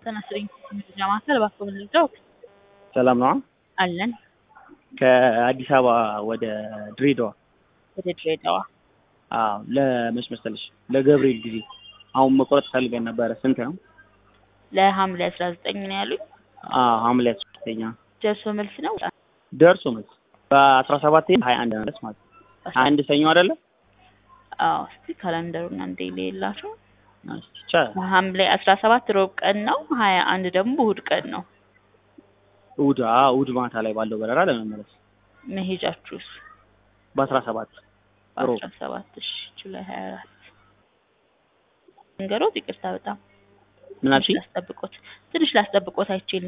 ተናስረኝ መረጃ ማዕከል እባክዎ ልርዳዎ? ሰላም ነዋ። አለን ከአዲስ አበባ ወደ ድሬዳዋ ወደ ድሬዳዋ አዎ ለመች መሰለሽ ለገብርኤል ጊዜ አሁን መቁረጥ ፈልገን ነበረ። ስንት ነው? ለሐምሌ አስራ ዘጠኝ ነው ያሉኝ። አዎ ሐምሌ አስራ ዘጠኝ ደርሶ መልስ ነው ደርሶ መልስ በአስራ ሰባት ሀያ አንድ መለስ ማለት ነው። ሀያ አንድ ሰኞ አይደለ? አዎ እስቲ ካላንደሩን አንዴ ልየላቸው። ብቻ ሐምሌ አስራ ሰባት ሮብ ቀን ነው። ሀያ አንድ ደግሞ እሑድ ቀን ነው። እሑድ አዎ እሑድ ማታ ላይ ባለው በረራ ለመመለስ መሄጃችሁስ? በአስራ ሰባት ሮብ በአስራ ሰባት እሺ ጁላይ ሀያ አራት ንገሮት። ይቅርታ በጣም ምን ትንሽ አልሽኝ? ላስጠብቆት ትንሽ ላስጠብቆት አይችልም